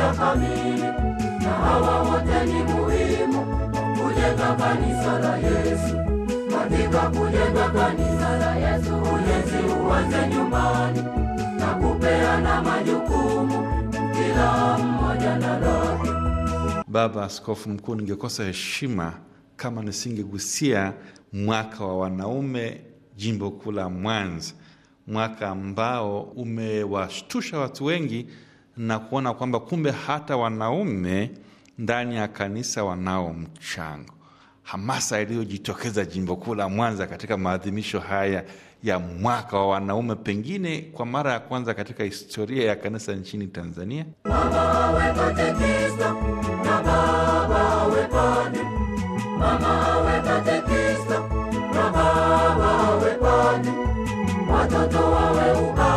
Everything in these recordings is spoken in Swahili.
umoja kamili, na hawa wote ni muhimu kujenga kanisa la Yesu. Katika kujenga kanisa la Yesu, ujenzi uanze nyumbani na kupeana majukumu, kila mmoja na lake. Baba Askofu Mkuu, ningekosa heshima kama nisingegusia mwaka wa wanaume jimbo kuu la Mwanza, mwaka ambao umewashtusha watu wengi na kuona kwamba kumbe hata wanaume ndani ya kanisa wanao mchango. Hamasa iliyojitokeza jimbo kuu la Mwanza katika maadhimisho haya ya mwaka wa wanaume, pengine kwa mara ya kwanza katika historia ya kanisa nchini Tanzania. Mama awe katekista na baba awe padri. Mama awe katekista na baba awe padri. Watoto wawe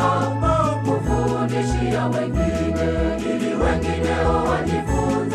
ubao kufundishia wengine, ili wengineo wajifunze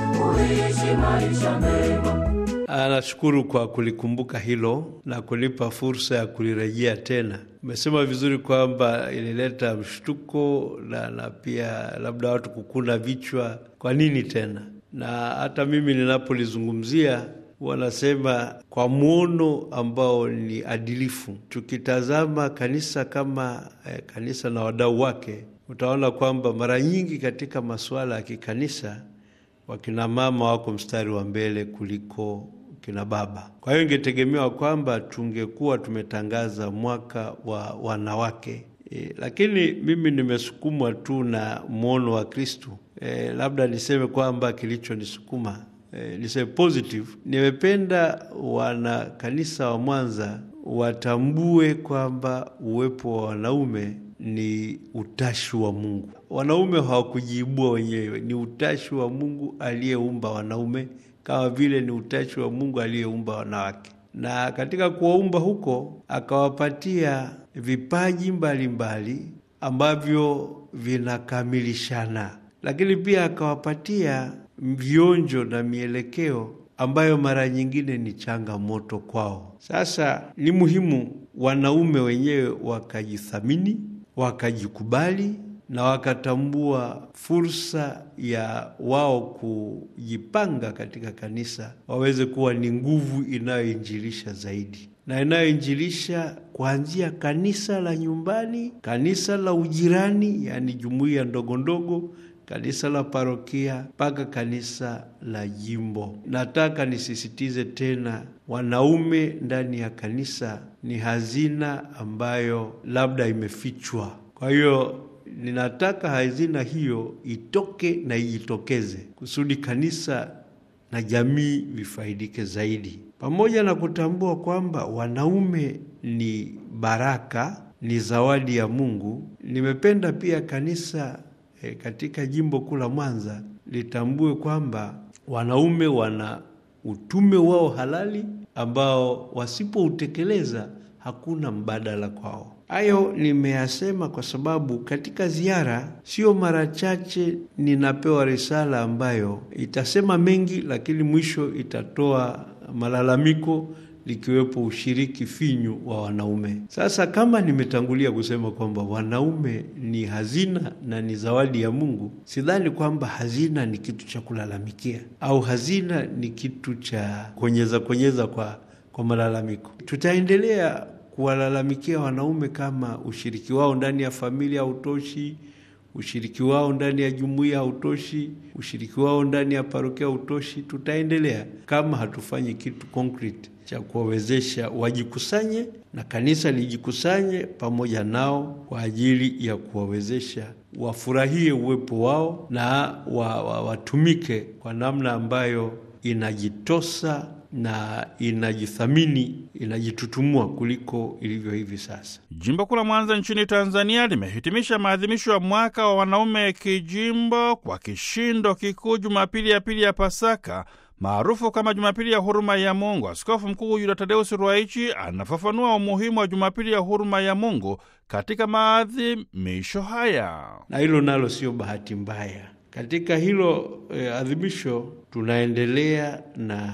kuishi maisha mema. Anashukuru kwa kulikumbuka hilo na kunipa fursa ya kulirejea tena. Umesema vizuri kwamba ilileta mshtuko na, na pia labda watu kukuna vichwa, kwa nini tena? Na hata mimi ninapolizungumzia wanasema kwa mwono ambao ni adilifu. Tukitazama kanisa kama eh, kanisa na wadau wake, utaona kwamba mara nyingi katika masuala ya kikanisa wakina mama wako mstari wa mbele kuliko kina baba. Kwa hiyo ingetegemewa kwamba tungekuwa tumetangaza mwaka wa wanawake e, lakini mimi nimesukumwa tu na mwono wa Kristu. E, labda niseme kwamba kilichonisukuma e, niseme positive, nimependa wana kanisa wa Mwanza watambue kwamba uwepo wa wanaume ni utashi wa Mungu. Wanaume hawakujiibua wenyewe, ni utashi wa Mungu aliyeumba wanaume kama vile ni utashi wa Mungu aliyeumba wanawake, na katika kuwaumba huko akawapatia vipaji mbalimbali mbali, ambavyo vinakamilishana, lakini pia akawapatia vionjo na mielekeo ambayo mara nyingine ni changamoto kwao. Sasa ni muhimu wanaume wenyewe wakajithamini, wakajikubali na wakatambua fursa ya wao kujipanga katika kanisa, waweze kuwa ni nguvu inayoinjilisha zaidi na inayoinjilisha kuanzia kanisa la nyumbani, kanisa la ujirani, yaani jumuiya ndogo ndogo, kanisa la parokia mpaka kanisa la jimbo. Nataka nisisitize tena, wanaume ndani ya kanisa ni hazina ambayo labda imefichwa. Kwa hiyo ninataka hazina hiyo itoke na ijitokeze kusudi kanisa na jamii vifaidike zaidi, pamoja na kutambua kwamba wanaume ni baraka, ni zawadi ya Mungu. Nimependa pia kanisa e, katika jimbo kuu la Mwanza litambue kwamba wanaume wana utume wao halali ambao wasipoutekeleza hakuna mbadala kwao. Hayo nimeyasema kwa sababu katika ziara sio mara chache ninapewa risala ambayo itasema mengi, lakini mwisho itatoa malalamiko likiwepo ushiriki finyu wa wanaume. Sasa kama nimetangulia kusema kwamba wanaume ni hazina na ni zawadi ya Mungu, sidhani kwamba hazina ni kitu cha kulalamikia au hazina ni kitu cha konyeza konyeza kwa, kwa malalamiko. Tutaendelea kuwalalamikia wanaume kama ushiriki wao ndani ya familia hautoshi, ushiriki wao ndani ya jumuiya hautoshi, ushiriki wao ndani ya parokia hautoshi. Tutaendelea kama hatufanyi kitu concrete cha kuwawezesha wajikusanye na kanisa lijikusanye pamoja nao kwa ajili ya kuwawezesha wafurahie uwepo wao na wa, wa, watumike kwa namna ambayo inajitosa na inajithamini inajitutumua kuliko ilivyo hivi sasa. Jimbo kuu la Mwanza nchini Tanzania limehitimisha maadhimisho ya mwaka wa wanaume kijimbo kwa kishindo kikuu Jumapili ya pili ya Pasaka maarufu kama Jumapili ya huruma ya Mungu. Askofu Mkuu Yuda Tadeusi Ruwaichi anafafanua umuhimu wa Jumapili ya huruma ya Mungu katika maadhimisho haya. Na hilo nalo sio bahati mbaya. Katika hilo eh, adhimisho tunaendelea na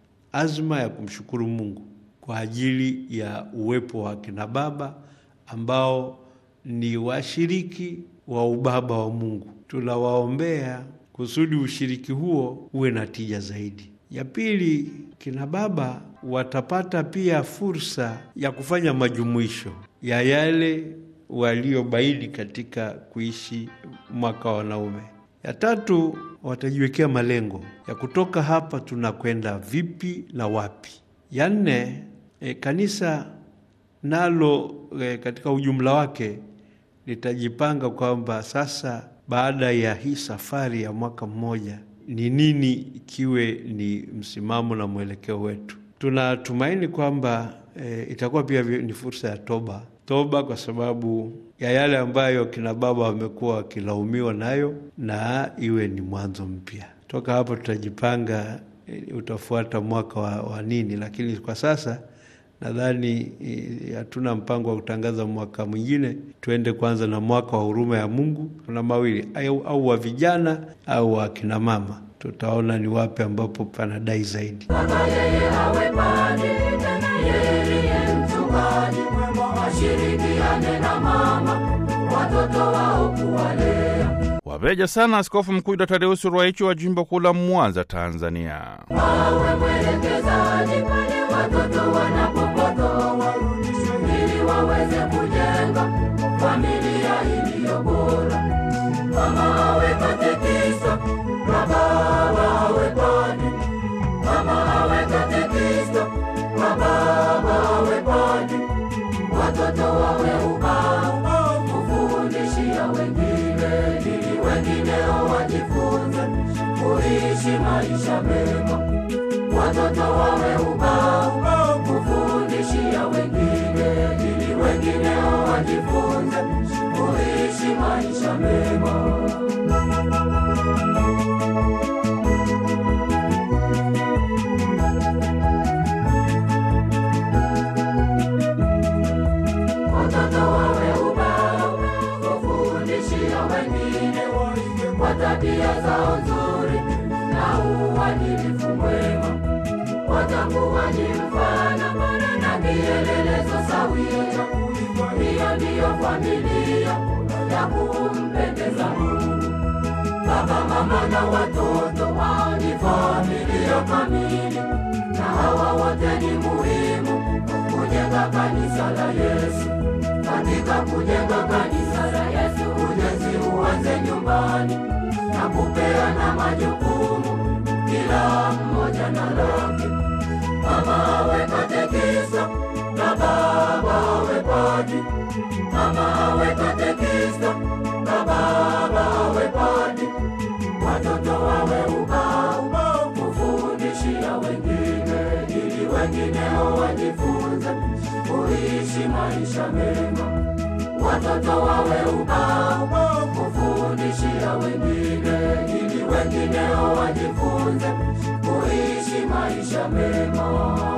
azma ya kumshukuru Mungu kwa ajili ya uwepo wa kina baba ambao ni washiriki wa ubaba wa Mungu. Tunawaombea kusudi ushiriki huo uwe na tija zaidi. Ya pili, kina baba watapata pia fursa ya kufanya majumuisho ya yale waliobaini katika kuishi mwaka wa wanaume. Ya tatu, watajiwekea malengo ya kutoka hapa tunakwenda vipi na wapi. Ya nne, e, kanisa nalo e, katika ujumla wake litajipanga kwamba sasa baada ya hii safari ya mwaka mmoja ni nini ikiwe ni msimamo na mwelekeo wetu. Tunatumaini kwamba e, itakuwa pia ni fursa ya toba toba, kwa sababu ya yale ambayo kina baba wamekuwa wakilaumiwa nayo, na iwe ni mwanzo mpya. Toka hapo tutajipanga e, utafuata mwaka wa, wa nini, lakini kwa sasa nadhani hatuna mpango wa kutangaza mwaka mwingine. Tuende kwanza na mwaka wa huruma ya Mungu. Kuna mawili au, au wa vijana au wa kina mama, tutaona ni wapi ambapo panadai zaidi. Baba yeye awe padri, yeye mchungaji, washirikiane na mama watoto wao kuwalea. Wabeja sana Askofu Mkuu Dr. Tadeusi Ruwaichi wa jimbo kuu la Mwanza, Tanzania. Awe mwelekezaji pale watoto wanapopotoka, ili waweze kujenga familia iliyo bora. Mama awe katekista na baba awe padri. Mama awe katekista na baba awe padri. Watoto wawe ubao kufundishia wengine, ili wengineo wajifunze kuishi maisha mema. Watoto wawe ubao kufundishia wengine, ili wengineo wajifunze kuishi maisha mema. Watoto wawe ubao kufundishia wengine kwa tabia zao nzuri na uadilifu mwema. Watakuwa ni mfano bora na kielelezo sawia. Hiyo ndiyo familia ya kumpendeza Mungu. Baba, mama na watoto wao ni familia kamili, na hawa wote ni muhimu kujenga kanisa la Yesu. Katika kujenga kanisa la Yesu, ujenzi uanze nyumbani na kupeana majukumu, kila mmoja na lake. Mama awe katekista na baba awe padri. Mama awe katekista na baba awe padri. Watoto wawe ubao kufundishia wengine, ili wengineo wajifunze kuishi maisha mema. Watoto wawe ubao kufundishia wengine, ili wengineo wajifunze kuishi maisha mema.